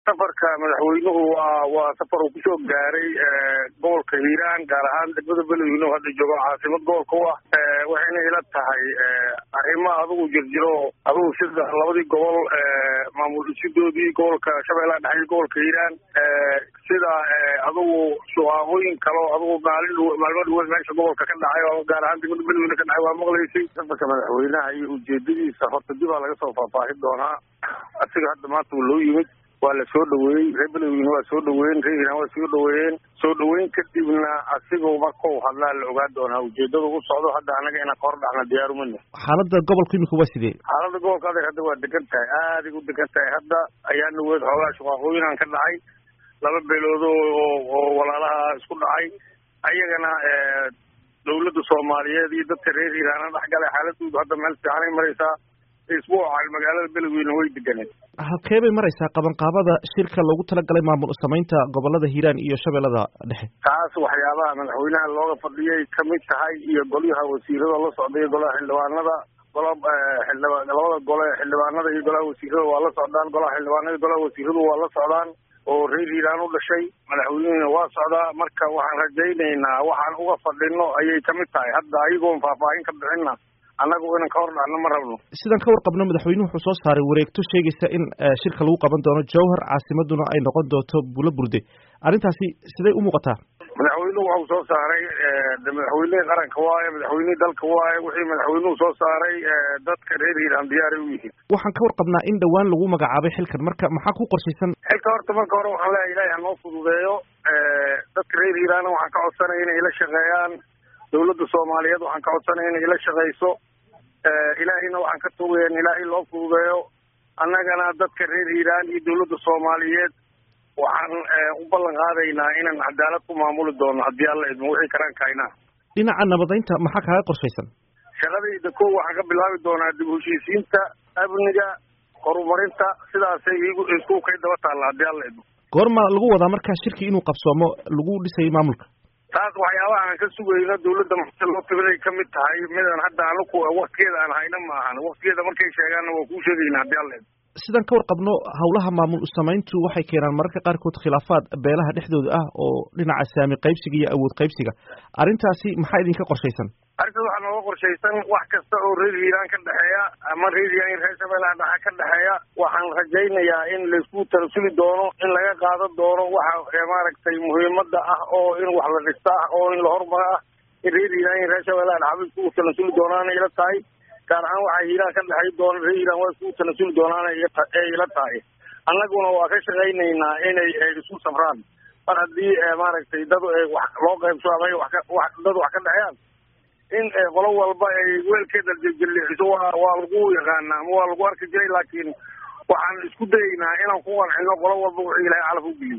safarka madaxweynuhu waa waa safar uu kusoo gaaray gobolka hiiraan gaar ahaan degmada beledweyne oo hadda joogo caasimad gobolka u ah waxayna ila tahay arrimo adigu jirjiro adigu sida labadii gobol maamul dhisidoodii gobolka shabeellaha dhexe iyo gobolka hiiraan sida adigu shuqaaqooyin kaleo adigu maalin maalmo dhaweed meesha gobolka ka dhacay oo gaar ahaan degmada beledweyne ka dhacay waa maqlaysay safarka madaxweynaha iyo ujeedadiisa horta dibaa laga soo faahfaahin doonaa asiga hadda maanta uu loo yimid waa la soo dhaweeyey reer beledweyne waa soo dhaweeyen reer hiiraan waa soo dhaweeyeen soo dhaweyn kadibna asigu markau hadlaa la ogaa doonaa ujeedada u socdo hadda anaga inaan ka hor dhacna diyaarumana xaalada gobolka imika waa sidee xaalada gobolka adag hadda waa degan tahay aaday u degan tahay hadda ayaa naweed xoogaa shuqaaqooyinaan ka dhacay laba beelood oo oo walaalaha isku dhacay ayagana dawladda soomaaliyeed iyo dadka reer hiiraana dhexgalay xaaladoodu hadda meel fiicanay maraysaa isbuucan magaalada beledweyne way deganeed halkee bay maraysaa qabanqaabada shirka loogu talagalay maamul samaynta gobolada hiiraan iyo shabeellada dhexe taas waxyaabaha madaxweynaha looga fadhiyay kamid tahay iyo golyaha wasiirada la socday golaha xildhibaanada gola xildhibaan labada gole xildhibaanada iyo golaha wasiirada waa la socdaan golaha xildhibaanada iyo golaha wasiiradu waa la socdaan oo reer hiiraan u dhashay madaxweynehina waa socdaa marka waxaan rajaynaynaa waxaan uga fadhino ayay kamid tahay hadda ayagoon faahfaahin ka bixina annagu inan ka hor dhacno ma rabno sidaan ka warqabno madaxweynuhu wuxuu soo saaray wareegto sheegaysa in shirka lagu qaban doono jowhar caasimaduna ay noqon doonto bulo burde arrintaasi siday u muuqataa madaxweynuhu waxau soo saaray madaxweynihii qaranka waaye madaxweynihii dalka waaye wixii madaxweynuhu soo saaray dadka reer hiiraan diyaaray u yihiin waxaan ka warqabnaa in dhowaan lagu magacaabay xilkan marka maxaa ku qorshaysan xilka horta marka hore waxaan leeyahay ilahi hanoo fududeeyo dadka reer hiiraana waxaan ka codsanaya inay ila shaqeeyaan dawladda soomaaliyeed waxaan ka codsanaya inay ila shaqeyso ilaahayna waxaan ka tugaya in ilaahay loo fududeeyo annagana dadka reer hiiraan iyo dawladda soomaaliyeed waxaan u ballan qaadaynaa inaan cadaalad ku maamuli doono haddii alla idmo wixii karaan kaynaa dhinaca nabadaynta maxaa kaaga qorshaysan shaqadayda ko waxaan ka bilaabi doonaa dib heshiisiinta amniga horumarinta sidaasay igu isku kay daba taalla haddii alla idmo goorma lagu wadaa markaa shirki inuu qabsoomo lagu dhisayo maamulka taas waxyaabaha aan ka sugayno dawladda marka loo tibiday kamid tahay midaan hadda anaku waktigeeda aan hayna ma ahan waktigeeda markay sheegaanna waa kuu sheegayna haddii alla idmo sidaan ka warqabno hawlaha maamul samayntu waxay keenaan mararka qaarkood khilaafaad beelaha dhexdooda ah oo dhinaca saami qaybsiga iyo awood qaybsiga arrintaasi maxaa idinka qorshaysan arrintaas waxaa nooga qorshaysan wax kasta oo reer hiiraan ka dhexeeya ama reer hiiraan iyo reer shabeellaha dhexe ka dhexeeya waxaan rajaynayaa in laysku tarasuli doono in laga qaado doono waxa maaragtay muhiimada ah oo in wax la dhista ah oo in la horumara ah in reer hiiraan iyo reer shabeellaha dhexe iskugu tanasuli doonaana ila tahay gaar ahaan waxaa hiiraan ka dhexay doona reer hiiraan waa iskugu tanasuli doonaana ee ila tahay annaguna waa ka shaqaynaynaa inay isku safraan mar haddii maaragtay dad wax loo qaybso ama wax dad wax ka dhexeeyaan in qolo walba ay weelkeeda jelixiso waa waa lagu yaqaana ama waa lagu arki jiray laakiin waxaan isku dayaynaa inaan ku qancino qolo walba wuxuu ilahay calaf u geliyo